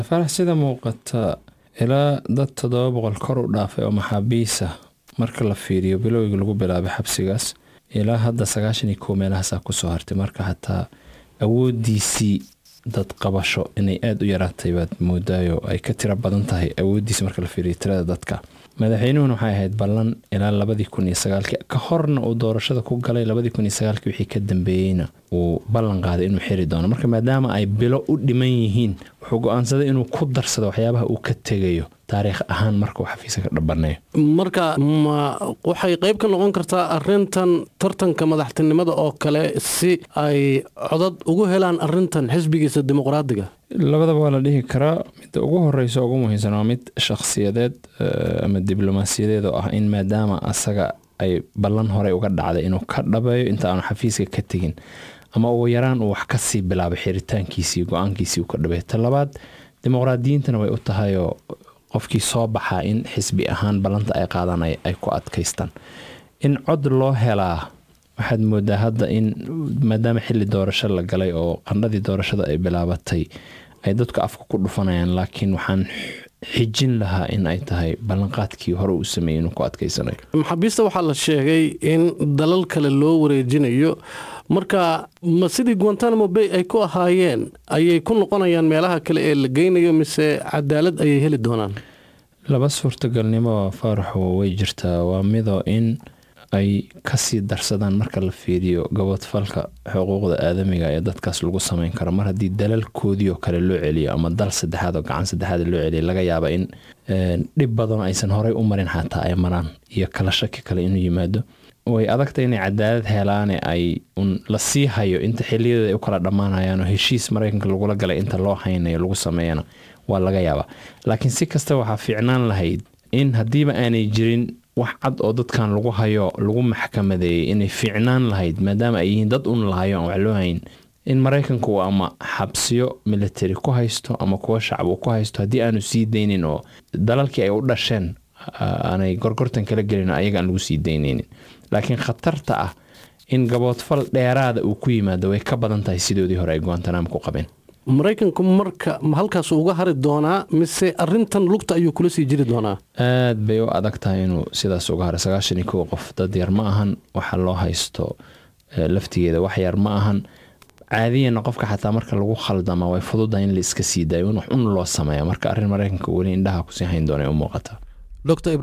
farax sida muuqata ilaa dad toddoba boqol kor u dhaafay oo maxaabiisa marka la fiiriyo bilowgii lagu bilaabay xabsigaas ilaa hadda sagaashan iyo kow meelahaasaa kusoo hartay marka xataa awoodiisii dad qabasho inay aada u yaraatay baad moodaayo ay ka tiro badan tahay awooddiisi marka la fiiriyo tirada dadka madaxweynuhuna waxay ahayd ballan ilaa labadii kun iyo sagaalkii ka horna uu doorashada ku galay labadii kun iyo sagaalkii wixii ka dambeeyeyna uu ballan qaaday inuu xiri doono marka maadaama ay bilo u dhiman yihiin wuxuu go-aansaday inuu ku darsado waxyaabaha uu ka tegayo taariikh ahaan marka uu xafiiska ka dhabaneeyo marka ma waxay qayb ka noqon kartaa arintan tartanka madaxtinimada oo kale si ay codad ugu helaan arintan xisbigiisa dimuqraadiga labadaba waa la dhihi karaa midda ugu horeysa ugu muhiimsan waa mid shakhsiyadeed ama diblomaasiyadeed oo ah in maadaama asaga ay ballan horey uga dhacday inuu ka dhabeeyo inta aanu xafiiska ka tegin ama ugu yaraan uu wax kasii bilaabay xiritaankiisii go-aankiisii uu ka dhabeeyo ta labaad dimuqraadiyiintana way u tahayoo qofkii soo baxaa in xisbi ahaan ballanta ay qaadan ay ku adkaystaan in cod loo helaa waxaad moodaa hadda in maadaama xili doorasho la galay oo qandhadii doorashada ay bilaabatay ay dadku afka ku dhufanayaan laakiin waxaan xijin lahaa in ay tahay ballanqaadkii hore uu sameeyey inuu ku adkaysanayo maxaabiista waxaa la sheegay in dalal kale loo wareejinayo marka ma sidii guantanamo bay ay ku ahaayeen ayay ku noqonayaan meelaha kale ee la geynayo mise cadaalad ayay heli doonaan laba suurtagalnimo faaraxo way jirtaa waa midoo in ay kasii darsadaan marka la fiiriyo gabodfalka xuquuqda aadamiga ee dadkaas lagu sameyn karo mar haddii dalalkoodii oo kale loo celiyo ama dal saddexaad oo gacan saddexaad loo celiyo laga yaaba in dhib badan aysan horey u marin xataa ay maraan iyo kala shaki kale inuu yimaado way adagta inay cadaalad helaane ay un la sii hayo inta xiliyadeeda ay u kala dhammaanayaan oo heshiis maraykanka lagula galay inta loo haynayo lagu sameeyana waa laga yaabaa laakiin si kasta waxaa fiicnaan lahayd in haddiiba aanay jirin wax cad oo dadkan lagu hayo lagu maxkamadeeyey inay fiicnaan lahayd maadaama ay yihiin dad un lahayo aan wax loo hayn in maraykanka uu ama xabsiyo military ku haysto ama kuwa shacab uu ku haysto haddii aanu sii daynin oo dalalkii ay u dhasheen aanay gorgortan kala gelin ayaga aan lagu sii daynaynin laakiin khatarta ah in gaboodfal dheeraada uu ku yimaado way ka badan tahay sidoodii hore ay guantanamo ku qabeen maraykanku marka ma halkaas uga hari doonaa mise arintan lugta ayuu kula sii jiri doonaa aad bay u adag tahay inuu sidaas uga haro sagaashan iyo kow qof dad yar ma ahan waxa loo haysto laftigeeda wax yar ma ahan caadiyana qofka xataa marka lagu khaldama way fududahay in la iska sii daayo in wax un loo sameeya marka arrin maraykanka weli indhaha kusii hayn doona u muuqata